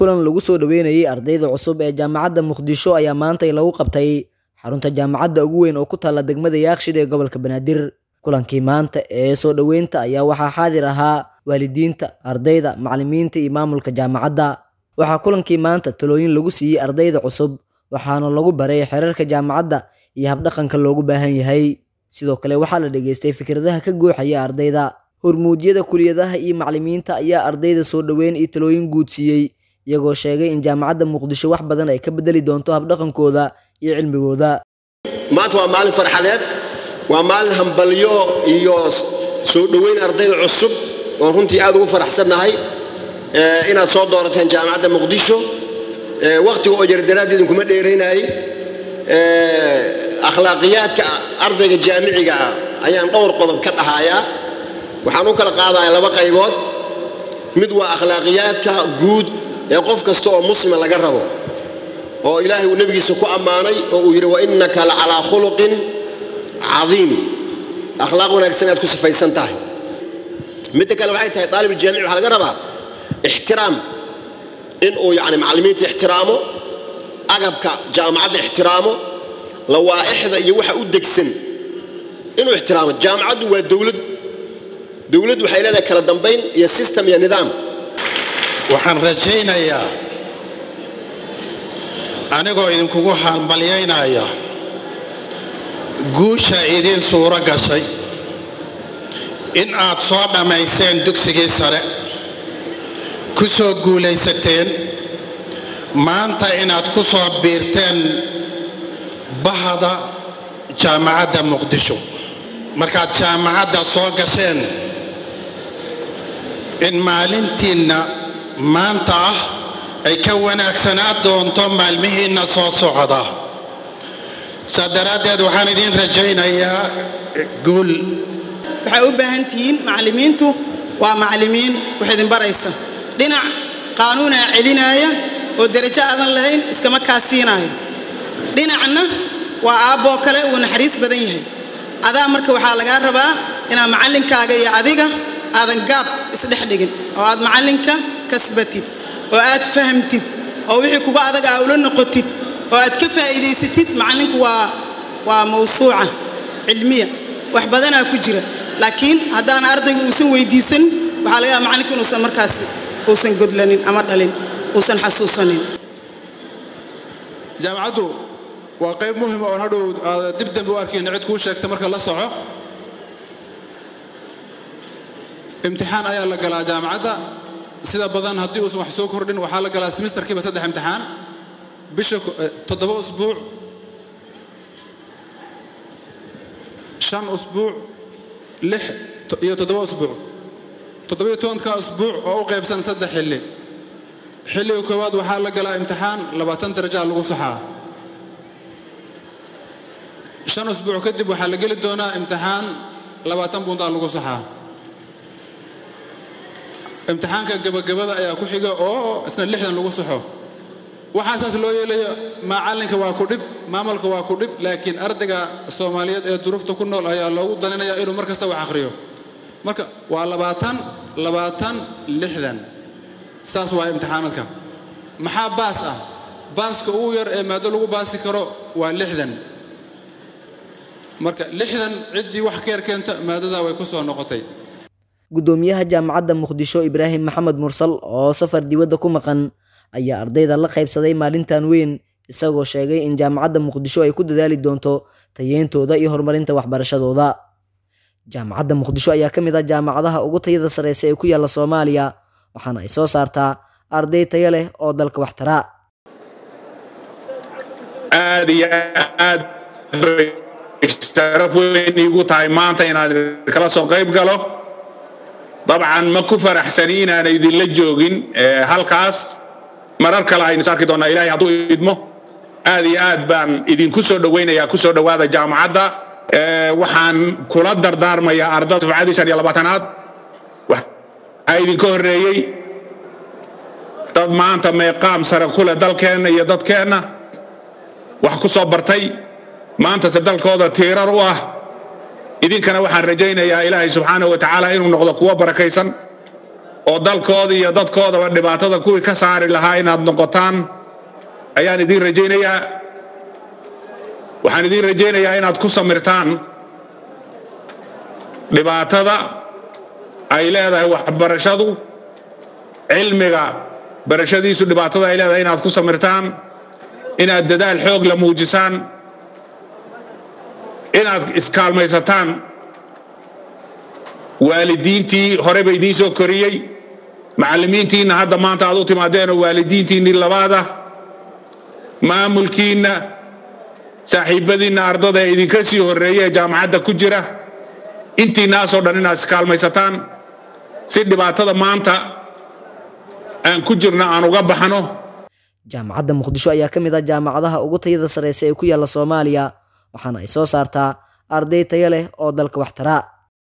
kulan lagu soo dhaweynayay ardayda cusub ee jaamacadda muqdisho ayaa maantay lagu qabtay xarunta jaamacadda ugu weyn oo ku taalla degmada yaakshid ee gobolka banaadir kulankii maanta ee soo dhoweynta ayaa waxaa xaadir ahaa waalidiinta ardayda macallimiinta iyo maamulka jaamacadda waxaa kulankii maanta talooyin lagu siiyey ardayda cusub waxaana lagu baray xeerarka jaamacadda iyo habdhaqanka loogu baahan yahay sidoo kale waxaa la dhageystay fikradaha ka gooxaya ardayda hormuudyada kuliyadaha iyo macallimiinta ayaa ardayda soo dhoweyn iyo talooyin guud siiyey iyagoo sheegay in jaamacadda muqdisho wax badan ay ka bedeli doonto habdhaqankooda iyo cilmigooda maanta waa maalin farxadeed waa maalin hambalyo iyo soo dhoweyn ardayda cusub oon runtii aad ugu faraxsannahay inaad soo doorateen jaamacadda muqdisho wakhtiga oo jardaraad idinkuma dheeraynayay akhlaaqiyaadka ardayga jaamiciga ah ayaan dhowr qodob ka dhahayaa waxaan u kala qaadaya laba qaybood mid waa akhlaaqiyaadka guud ee qof kasta oo muslima laga rabo oo ilaahay uu nebigiisa ku ammaanay oo uu yidhi wa innaka la calaa khuluqin cadiim akhlaaq wanaagsan aad ku sifaysan tahay midda kale waxay tahay daalib jaamici waxaa laga rabaa ixtiraam in uu yacni macallimiinta ixtiraamo agabka jaamacadda ixtiraamo lawaa'ixda iyo waxa u degsan inuu ixtiraamo jaamacaddu waa dowlad dowlad waxay leedahay kala dambayn iyo system iyo nidaam waxaan rajaynayaa anigoo idinkugu hambalyaynaya guusha idiin suuro gashay in aad soo dhammayseen dugsigii sare ku soo guulaysateen maanta inaad ku soo biirteen bahda jaamacadda muqdisho markaad jaamacadda soo gasheen in maalintiinna maanta ah ay ka wanaagsanaa doonto maalmihiinna soo socda saa daraaddeed waxaan idiin rajaynayaa guul waxay u baahan tihiin macallimiintu waa macallimiin wax idin baraysa dhinac qaanuunaa celinaaya oo derajo aadan lahayn iskama kaasiinaayo dhinacna waa aabboo kale uu naxariis badan yahay adaa marka waxaa lagaa rabaa inaad macallinkaaga iyo adiga aadan gaab isdhex dhigin oo aad macallinka kasbatid oo aad fahamtid oo wixii kuga adag aa ula noqotid oo aad ka faa'iidaysatid macallinku waa waa mawsuuca cilmiya wax badanaa ku jira laakiin haddaan ardayga uusan weydiisan waxaa laga yaaba macallinka inuusan markaas uusan godlanin ama dhalin uusan xasuusanin jaamacaddu waa qayb muhima oon hadhow aada dib dambe u arkayna cid kuu sheegta marka la soco imtixaan ayaa la galaa jaamacadda sida badan haddii uusan wax soo kordhin waxaa la galaa semesterkiiba saddex imtixaan bisha toddoba usbuuc shan usbuuc lix iyo toddoba usbuuc toddobiyo tobanka usbuuc oo u qaybsan saddex xilli xilliga koowaad waxaa la galaa imtixaan labaatan darajaa lagu saxaa shan usbuuc kadib waxaa la geli doonaa imtixaan labaatan bundaa lagu saxaa imtixaanka gabagabada ayaa ku xiga oo isna lixdan lagu saxo waxaa saas loo yeelayo macallinka waa ku dhib maamulka waa ku dhib laakiin ardayga soomaaliyeed ee duruufta ku nool ayaa loogu daninaya inuu mar kasta wax akhriyo marka waa labaatan labaatan lixdan saas waa imtixaanaadka maxaa baas ah baaska ugu yar ee maado lagu baasi karo waa lixdan marka lixdan ciddii wax ka yar keenta maadada way ku soo noqotay guddoomiyaha jaamacadda muqdisho ibraahim maxamed mursal oo safar dibadda ku maqan ayaa ardayda la qaybsaday maalintan weyn isagoo sheegay in jaamacadda muqdisho ay ku dadaali doonto tayeyntooda iyo horumarinta waxbarashadooda jaamacadda muqdisho ayaa ka mid ah jaamacadaha ugu tayada sareysa ee ku yaalla soomaaliya waxaana ay soo saartaa arday tayo leh oo dalka wax taraa aad iyo aad bay sharaf weyn iigu tahay maanta inaan kala soo qayb galo dabcan ma ku faraxsani inaan idinla joogin halkaas marar kale aynu is arki doonnaa ilaahay hadduu idmo aad iyo aad baan idinku soo dhowaynayaa ku soo dhowaada jaamacadda waxaan kula dardaarmayaa ardada dufcadii shan iyo labaatanaad waxaa idinka horreeyey dad maanta meeqaam sare ku leh dalkeenna iyo dadkeenna wax ku soo bartay maantase dalkooda tiirar u ah idinkana waxaan rajaynayaa ilaahay subxaanahu wa tacaala inuu noqdo kuwo barakaysan oo dalkooda iyo dadkoodaba dhibaatada kuwii ka saari lahaa inaad noqotaan ayaan idiin rajaynayaa waxaan idiin rajaynayaa inaad ku samirtaan dhibaatada ay leedahay waxbarashadu cilmiga barashadiisu dhibaatada ay leedahay inaad ku samirtaan inaad dadaal xoog la muujisaan inaad iskaalmaysataan waalidiintii horeba idiin soo koriyey macallimiintiinna hadda maanta aad u timaadeenoo waalidiintiinnii labaada maamulkiinna saaxiibadiinna ardada ee idinka sii horreeya ee jaamacadda ku jira intiinnaasoo dhan inaad iskaalmaysataan si dhibaatada maanta aan ku jirno aan uga baxno jaamacadda muqdisho ayaa ka mid ah jaamacadaha ugu tayada sareysa ee ku yaalla soomaaliya waxaana ay soo saartaa arday tayo leh oo dalka wax taraa